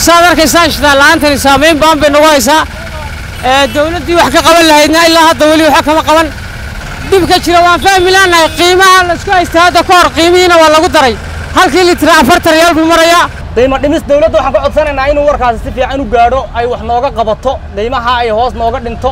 saad arkaysaa shidaal la'aantani saamayn baan bay nagu haysaa dowladdii wax ka qaban lahaydna ilaa hadda weli waxa kama qaban dhib ka jira waan fahmi laanahay qiimaha laisku haystay hadda ka hor qiimihiina waa lagu daray halkii litira afartan riyaal buu marayaa qiimo dhimis dawladda waxaan ka codsanaynaa inuu warkaasi si fiican u gaadho ay wax nooga qabato qiimaha ay hoos nooga dhinto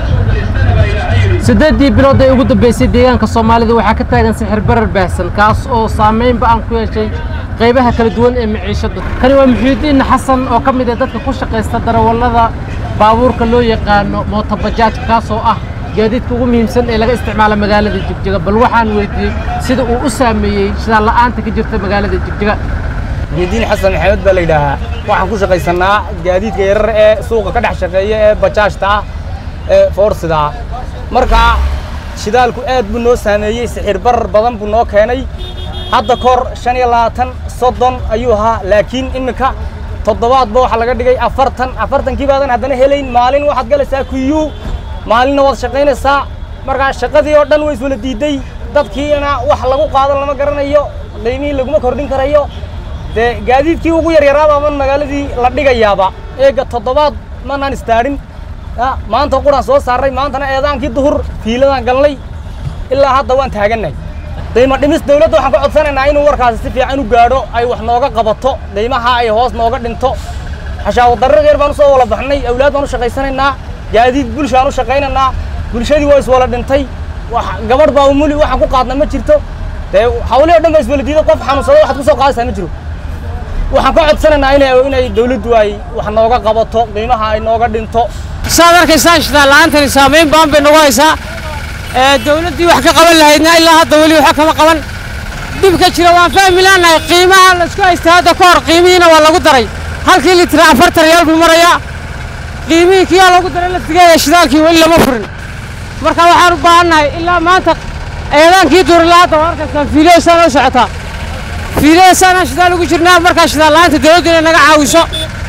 siddeeddii bilood ee ugu dambaysay deegaanka soomaalida waxaa ka taagan sixir barar baahsan kaas oo saamayn ba'an ku yeeshay qaybaha kala duwan ee maciishadda kani waa muxiidiin xasan oo ka mid ah dadka ku shaqaysta darawallada baabuurka loo yaqaano mootobajaajka kaas oo ah gaadiidka ugu muhiimsan ee laga isticmaala magaalada jigjiga bal waxaan weydiiyey sida uu u saameeyey shidaal la'aanta ka jirta magaalada jigjiga muxiidiin xasan maxamed baa la yidhaahaa waxaan ku shaqaysannaa gaadiidka yarar ee suuqa ka dhex shaqeeya ee bajaajta ah ee foorsida ah marka shidaalku aad buu noo saameeyey sixir barar badan buu noo keenay hadda kor shan iyo labaatan soddon ayuu ahaa laakiin iminka toddobaadba waxaa laga dhigay afartan afartankii baadan haddana helayn maalin waxaad galaysaa kuyuu maalinna waad shaqaynaysaa markaa shaqadii oo dhan way iswala diiday dadkiina wax lagu qaado lama garanayo qiimihii laguma kordhin karayo dee gaadiidkii ugu yaryaraabaaban magaaladii la dhigayaaba eega toddobaad manaan istaadhin maanta quraan soo saaray maantana eedaankii duhur fiiladaan galnay ilaa hadda waan taagannahay qiimo dhimis dawladda waxaan ka codsanaynaa inuu warkaasi si fiican u gaadho ay wax nooga qabato qiimaha ay hoos nooga dhinto xashaawo darrar yar baan u soo wala baxnay awlaad baan u shaqaysanaynaa gaadiid bulshaan u shaqaynaynaa bulshadii waa iswala dhintay wax gabadh baa umuli waxaan ku qaadna ma jirto dee hawlihii o dhan baa iswala diiday qof xanuunsado waxaad ku soo qaadaysaa ma jiro waxaan ka codsanaynaa inay inay dawladdu ay wax nooga qabato qiimaha ay nooga dhinto saad arkaysaa shidaal la'aantani saamayn baan bay nagu haysaa dowladdii wax ka qaban lahaydna ilaa hadda weli waxa kama qaban dhib ka jira waan fahmi laanahay qiimaha laisku haystay hadda ka hor qiimihiina waa lagu daray halkii litira afartan riyaal buu marayaa qiimihii kiyaa lagu daray laftigeeda shidaalkii weli lama furin marka waxaan u baahannahay ilaa maanta eedaankii duurilaa hadda waa arkaysaa fiilaheesaan oo socotaa fiilaheesaanaan shidaal ugu jirnaa markaa shidaal la'aanta dowladdu inay naga caawiso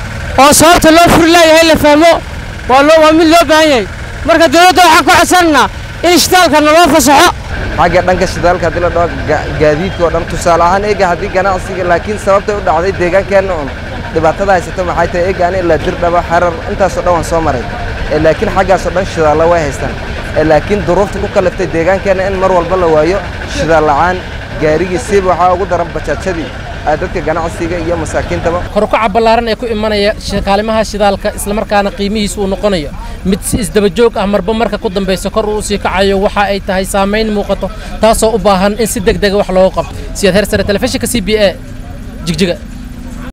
oo sababta loo furi leeyahay la fahmo waa loo waa mid loo baahan yahay marka dowladda waxaan ku codsanaynaa in shidaalka naloo fasaxo xagga dhanka shidaalka haddii la dhaho gaadiidka oo dhan tusaale ahaan eega haddii ganacsiga laakiin sababtay u dhacday deegaankeenna un dhibaatada haysato maxay tahay eega ani ilaa dirdhaba xarar intaasoo dhan waan soo maray laakiin xaggaasoo dhan shidaalla way haystaan laakiin duruufta ku kaliftay deegaankeenna in mar walba la waayo shidaal la'aan gaarigii siiba waxaa ugu daran bajaajadii dadka ganacsiga iyo masaakiintaba korukaca ballaaran ee ku imanaya kaalimaha shidaalka islamarkaana qiimihiisa uu noqonayo mid si isdaba joog ah marba marka ku dambaysa kor uu sii kacayo waxa ay tahay saamayn muuqato taasoo u baahan in si deg dega wax looga qabto siyaad hersare telefishinka c b a jigjiga